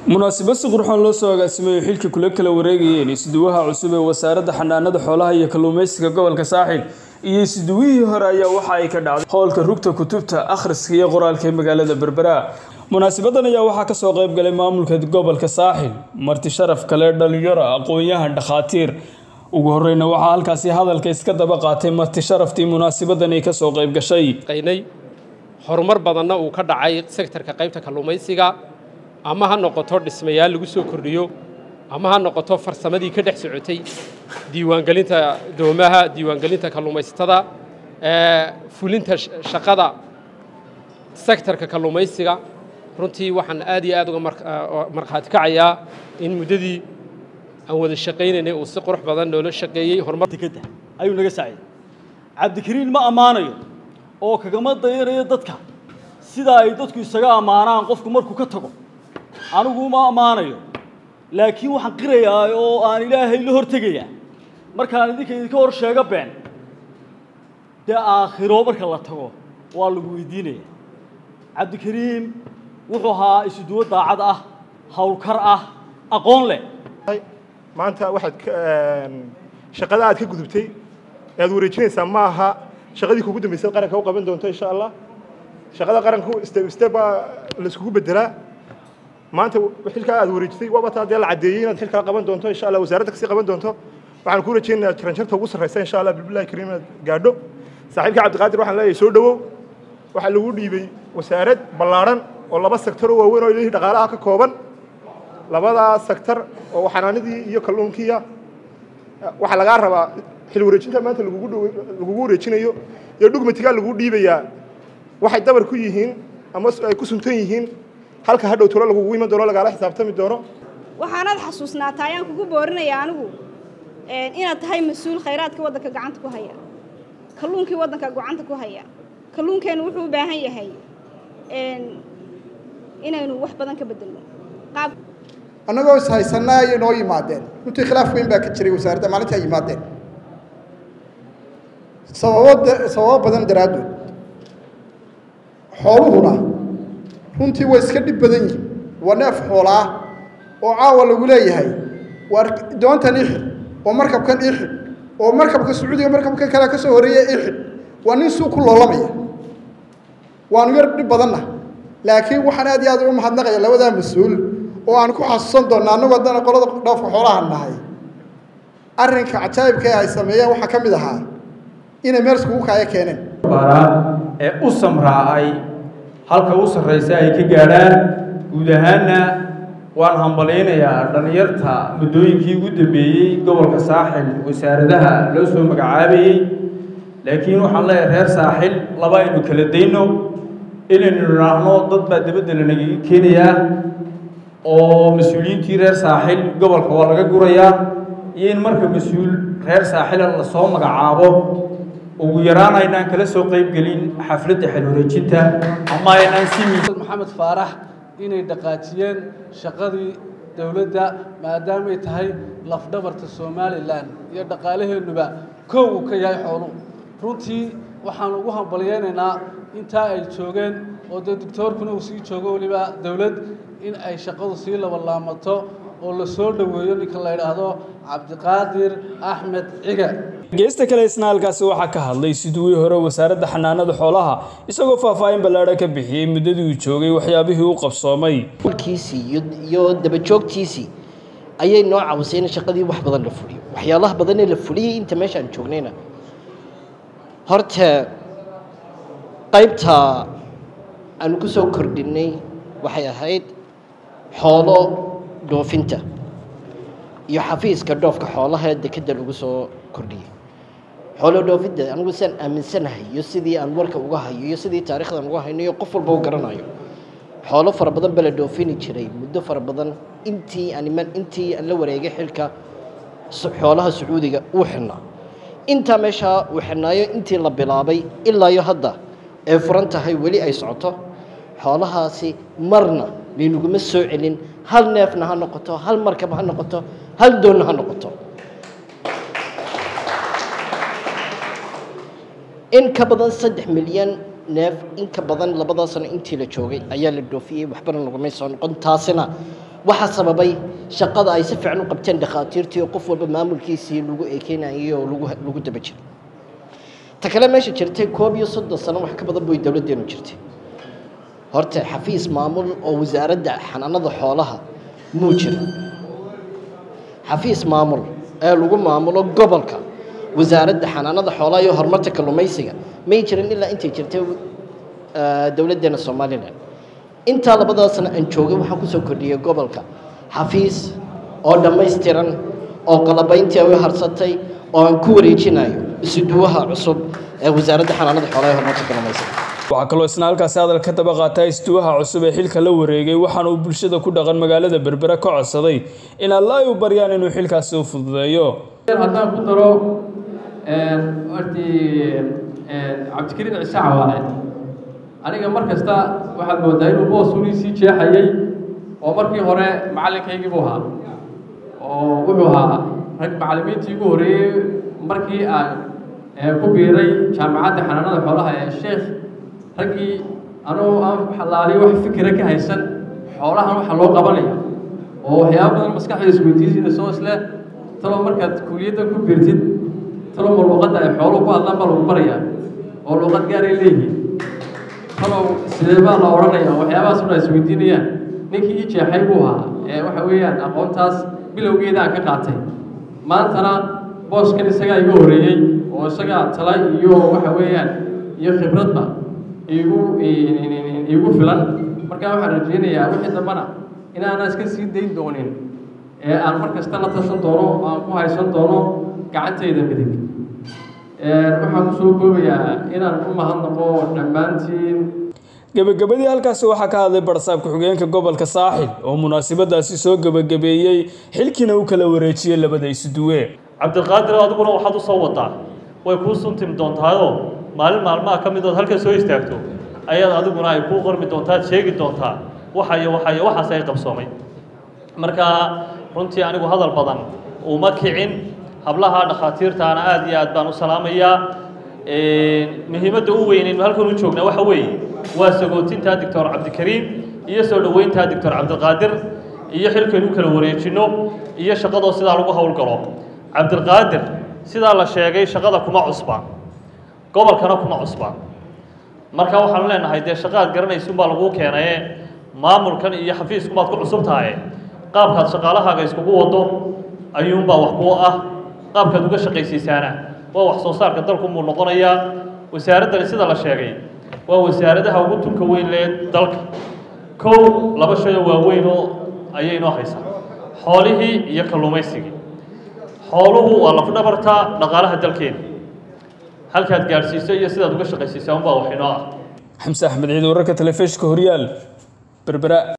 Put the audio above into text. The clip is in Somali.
munaasabad si qurxoon loo soo agaasimayo xilka kula kala wareegayeen isduwaha cusub ee wasaaradda xanaanada xoolaha iyo kalluumeysiga gobolka saaxil iyo isduwihii hore ayaa waxa ay ka dhacday howlka rugta kutubta akhriska iyo qoraalka ee magaalada berbera munaasabadan ayaa waxaa kasoo qayb galay maamulka gobolka saaxil marti sharaf kale dhalinyaro aqoon-yahan dhakhaatiir ugu horeyna waxaa halkaasi hadalka iska daba qaatay marti sharaftii munaasabadan ay kasoo qayb gashay qaynay horumar badanna uu ka dhacay sektarka qaybta kalluumaysiga ama ha noqoto dhismayaal lagu soo kordhiyo ama ha noqoto farsamadii ka dhex socotay diiwaangelinta doomaha diiwaangelinta kalluumaysatada fulinta shaqada sektarka kalluumaysiga runtii waxaan aad iyo aad uga markhaati kacayaa in muddadii aan wada shaqaynaynay uu si qurux badan noola shaqeeyey horumar dekadda ayuu naga saaciyey cabdikariin ma ammaanayo oo kagama dayanayo dadka sida ay dadku isaga ammaanaan qofku markuu ka tago anigu ma ammaanayo laakiin waxaan qirayaa oo aan ilaahay la hortegayaa markaan idinka idinka hor sheego been dee aakhiro marka la tago waa lagu weydiinaya cabdikariim wuxuu ahaa isuduwo daacad ah howlkar ah aqoon leh maanta waxaad shaqada aad ka gudubtay ee aad wareejinaysaa ma aha shaqadii kugu dambaysay qaranka u qaban doonto insha allah shaqada qaranku step step baa la iskugu bedelaa maanta xilkaa aad wareejisay waaba taa dee la caddeeyey inaad xilkaa qaban doonto insha allah wasaaradda kasii qaban doonto waxaan ku rajaynayaa jaranjarta ugu sarraysa insha allah bilbillahi kariim inaad gaadho saaxiibka cabdiqaadir waxaan leeyahay soo dhowow waxaa lagu dhiibay wasaarad ballaadhan oo laba sektor oo waaweyn oo ilihii dhaqaalaha ka kooban labadaa sektor oo xanaanadii iyo kalluunkiiya waxaa lagaa rabaa xil wareejinta maanta lagugu lagugu wareejinayo iyo dhugmatigaa lagu dhiibayaa waxay dabar ku yihiin ama ay ku suntan yihiin halka hadhow tolo lagugu iman doono lagaala xisaabtami doono waxaanaad xasuusnaataa ayaan kugu boorinaya anigu inaad tahay mas-uul khayraadka waddanka gacanta ku haya kalluunkii waddanka gacanta ku haya kalluunkeennu wuxuu u baahan yahay inaynu wax badan ka bedelno qaab annagoo is haysanaa ayay noo yimaadeen runtii khilaaf weyn baa ka jiray wasaaradda maalintii ay yimaadeen sababo sababo badan daraaddood xooluhuna runtii way iska dhib badan yihin waa neef xoolaa oo caawa lagu leeyahay waa doontan ixid oo markabkan ixid oo markabka sacuudiga markabka kale ka soo horreeya ixid waa nin suu ku loolamaya waanu yar dhib badanna laakiin waxaan aad iyo aad uga mahadnaqaya labadaa mas-uul oo aan ku xasuusan doonna annagu haddana qolada dhoofka xoolaha nahay arrinka cajaa'ibka ee ay sameeyeen waxaa ka mid ahaa inay meel iskugu kaaya keeneen ee u samraacay halka u sarraysa ay ka gaadhaan guud ahaanna waan hambalaynayaa dhallinyarta muddooyinkii ugu dambeeyey gobolka saaxil wasaaradaha loo soo magacaabayey laakiin waxaan leeyahay reer saaxil laba aynu kala dayno inaynu idhaahno dad baa dabadda lanagaga keenayaa oo mas-uuliyiintii reer saaxil gobolka waa laga gurayaa iyo in marka mas-uul reer saaxila lasoo magacaabo ugu yaraan aynaan kala soo qaybgelin xafladda xil wareejinta ama aynaan si maxamed faarax inay dhaqaajiyeen shaqadii dowladda maadaamay tahay lafdhabarta somalilan iyo dhaqaalaheennuba kow uu ka yahay xooluhu runtii waxaan ugu hambalyeynaynaa intaa ay joogeen oo dee doctoorkuna uu sii joogo weliba dowlad in ay shaqadu sii labalaamato oo la soo dhoweeyo ninka la yidhaahdo cabdiqaadir axmed ciga geesta kale isna halkaasi waxaa ka hadlay siduwii hore wasaaradda xanaanada xoolaha isagoo faahfaahin ballaadha ka bixiyey muddadii uu joogay waxyaabihii u qabsoomay kiisii iyo dabajoogtiisii ayay noo cawisay in shaqadii wax badan la fuliyo waxyaalaha badanee la fuliyey inta meeshaan joognayna horta qaybta aanu ku soo kordhinnay waxay ahayd xoolo dhoofinta iyo xafiiska dhoofka xoolaha ee dekedda lagu soo kordhiyey xoolo dhoofinta anigu saan aaminsanahay iyo sidii aan warka uga hayo iyo sidii taarikhdan uga hayno iyo qof walba u garanayo xoolo fara badan baa la dhoofini jiray muddo fara badan intii aan iman intii aan la wareegay xilka xoolaha sacuudiga uu xidhnaa intaa meeshaa uu xidhnaayo intii la bilaabay ilaa iyo hadda ee furan tahay weli ay socoto xoolahaasi marna laynuguma soo celin hal neefna ha noqoto hal markaba ha noqoto hal doonna ha noqoto in ka badan saddex milyan neef in ka badan labadaa sano intii la joogay ayaa la dhoofiyey waxbana lagumay soo noqon taasina waxaa sababay shaqada ay si fiican u qabteen dhakhaatiirtii oo qof walba maamulkiisii lagu eekeynayay oo lagu lagu daba jiro ta kale meesha jirtay koob iyo soddon sano wax ka badan bay dowladdeenu jirtay horta xafiis maamul oo wasaaradda xanaanada xoolaha muu jirin xafiis maamul ee lagu maamulo gobolka wasaaradda xanaanada xoolaha iyo horumarta kalluumaysiga may jirin ilaa intay jirtay dowladdeena somalilan intaa labadaa sano aan joogay waxaan kusoo kordhiyey gobolka xafiis oo dhammaystiran oo qalabayntii ay u harsatay oo aan ku wareejinayo isuduwaha cusub ee wasaaradda xanaanada xoolaha iyo horumarta kalluumaysiga waxaa kaloo isna halkaasi hadal ka daba qaataa istuwaha cusub ee xilka la wareegay waxaana uu bulshada ku dhaqan magaalada berbera ka codsaday in alla ay u baryaan inuu xilkaasi u fududeeyo haddaan ku daro hortii cabdikariin ciise cawaale aniga mar kasta waxaad moodaa inuu boos unii sii jeexayay oo markii hore macallinkaygii buu ahaa oo wuxuu ahaa rag macallimiintii ugu horreeyey markii aan ku biiray jaamacadda xanaanada xoolaha ee sheekh raggii anuu aan xalaaliyo wax fikira ka haysan xoolahan waxa loo qabanaya oo waxyaaba badan maskaxda isweydiisina soo isle talo markaad kuliyadda ku biirtid talo ma luuqadda ay xooluhu ku hadlaan baa lagu barayaa oo luuqad gaaray leeyihiin talow sidee baa la odhanaya waxyaabahaas una isweydiinayaan ninkii ii jeexay buu ahaa ee waxa weeyaan aqoontaas bilowgeeda aan ka qaatay maantana booskan isagaa iga horreeyey oo isagaa tala iyo waxa weeyaan iyo khibradba igu igu filan markaa waxaan rajeynayaa wixii dambana inaana iska sii dayn doonin ee aan mar kasta la tashan doono aan ku haysan doono gacantayda midig waxaan kusoo koobayaa inaan u mahadnaqo dhammaantiin gebagabadii halkaasi waxaa ka hadlay barsaab ku-xigeenka gobolka saaxil oo munaasabadaasi soo gebagabeeyey xilkiina u kala wareejiyey labada isuduwe cabdiqaadir adiguna waxaad u soo wadaa way kuu suntim doontaayoo maalin maalmaha ka midood halkan soo istaagto ayaad adiguna ay kuu qormi doontaad sheegi doontaa waxa iyo waxa iyo waxaas ay qabsoomay marka runtii anigu hadal badan uma kicin hablaha dhakhaatiirtaana aada iyo aad baan u salaamayaa muhiimadda u weynaynu halkan u joognaa waxa weeye waa sagootinta doctor cabdikariim iyo soo dhoweynta doctor cabdiqaadir iyo xilkaynu kala wareejinno iyo shaqadoo sidaa lagu howlgalo cabdiqaadir sidaa la sheegay shaqada kuma cusba gobolkana kuma cusba marka waxaanu leenahay dee shaqaad garanaysunbaa laguu keenaye maamulkan iyo xafiiskumaad ku cusub tahay qaabkaad shaqaalahaaga iskugu wado ayuunbaa wax kuu ah qaabkaad uga shaqaysiisaana waa wax soo saarka dalkunbuu noqonayaa wasaaraddani sida la sheegay waa wasaaradaha ugu tunka weyn lee dalka kow laba shay oo waaweyn oo ayay inoo haysaa xoolihii iyo kalluumaysigii xooluhu waa lafdhabarta dhaqaalaha dalkeena halkaad gaadhsiiso iyo sidaad uga shaqaysiisaa unbaa wax inoo ah xamse axmed ciid wararka telefishinka horyaal berbera